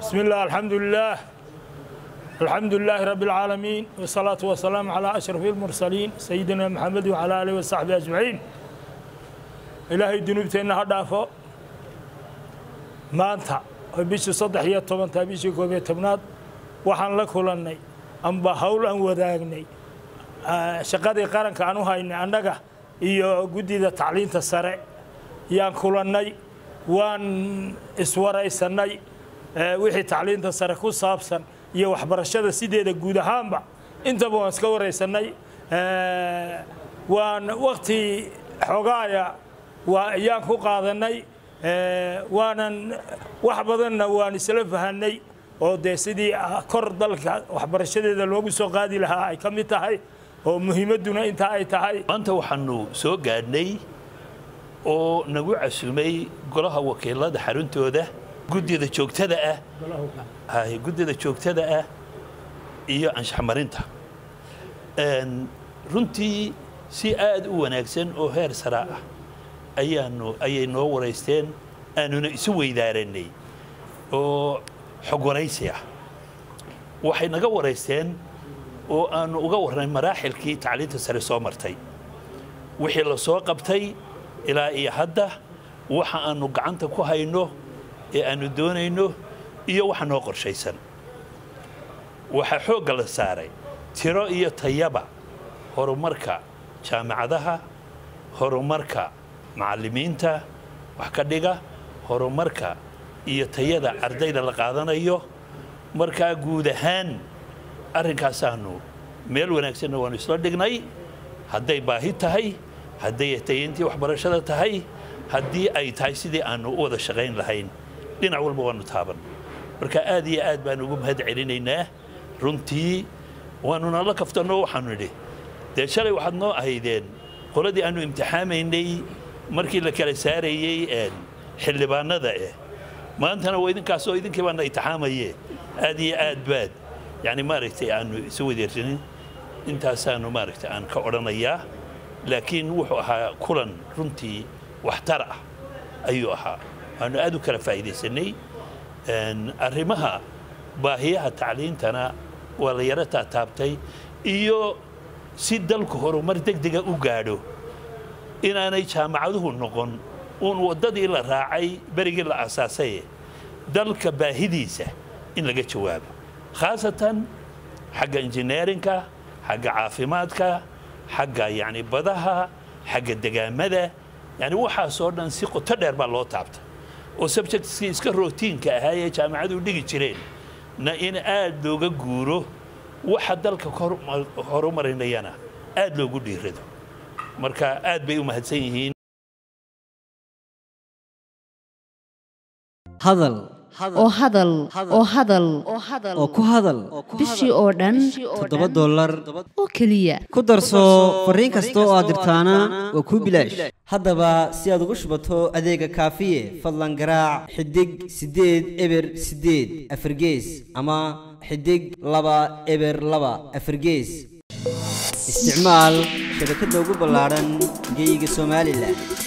بسم الله الحمد لله الحمد لله رب العالمين والصلاة والسلام على أشرف المرسلين سيدنا محمد وعلى آله وصحبه أجمعين إلهي دنوبتنا هدافو maanta oo bishii saddex iyo tobantaa bishii koob iyo tobnaad waxaan la kulannay amba hawl aan wadaagnay shaqadii qaranka aan u haynay annaga iyo guddida tacliinta sare yaan kulannay waan iswaraysannay wixii tacliinta sare ku saabsan iyo waxbarashada sideeda guud ahaanba intaba waan iska waraysannay waan wakti xogaaya yaan ku qaadannay waanan wax badanna waan isla fahanay oo dee sidii kor dalka waxbarashadeeda loogu soo qaadi lahaa ay ka mid tahay oo muhiimadduna intaa ay tahay maanta waxaanu soo gaadhnay oo nagu casumay golaha wakiilada xaruntooda guddida joogtada ah guddida joogtada ah iyo anshaxmarinta runtii si aad u wanaagsan oo heer saraa ah ayaanu ayay noo waraysteen aanuna isu weydaaranay oo xog waraysi ah waxay naga waraysteen oo aanu uga warnay maraaxilkii tacliinta sare soo martay wixii la soo qabtay ilaa iyo hadda waxa aanu gacanta ku hayno ee aanu doonayno iyo waxa noo qorshaysan waxaa xoogga la saaray tiro iyo tayaba horumarka jaamacadaha horumarka macallimiinta wax ka dhiga horumarka iyo tayada ardayda la qaadanayo markaa guud ahaan arrinkaasaanu meel wanaagsanna waanu isla dhignay hadday baahi tahay hadday tayantii waxbarashada tahay haddii ay tahay sidii aanu u wada shaqayn lahayn dhinac walba waanu taaban marka aad iyo aad baanu ugu mahad celinaynaa runtii waanuna la kaftanno waxaanu nidhi dee shalay waxaad noo ahaydeen qoladii aanu imtixaamaynay markii la kala saarayey xildhibaanada eh maantana waa idinkaasoo idinkii baana itixaamaye aad iyo aad baad yani maaragtay aanu isu wadeersanin intaasaanu maaragtay aan ka odhanayaa laakiin wuxuu ahaa kulan runtii waxtar ah ayuu ahaa waanu aad u kala faa'iidaysanay arrimaha baahiyaha tacliintana waa la yaro taataabtay iyo si dalku horumar degdega u gaadho inaanay jaamacaduhu noqon uun waddadii la raacay berigii la asaasaye dalka baahidiisa in laga jawaabo khaasatan xagga injineerinka xagga caafimaadka xagga yani badaha xagga degaamada yani waxaasoo dhan si qoto dheer baa loo taabta oo subjectskii iska rootiinka ahaa ee jaamacadu dhigi jireen na in aad looga guuro waxa dalka horumarinayana aad loogu dhiirado marka aad bay u mahadsan yihiin hadal oo hadal oo hadal oo ku hadal bishii oo dhan toddoba dollar oo keliya ku darso fariin kasta oo aad dirtaana waa kuu bilaash haddaba si aad ugu shubato adeega kaafiye fadlan garaac xidig siddeed eber siddeed afargees ama xidig laba eber laba afargees isticmaal shabakadda ugu ballaadhan geeyiga somalilan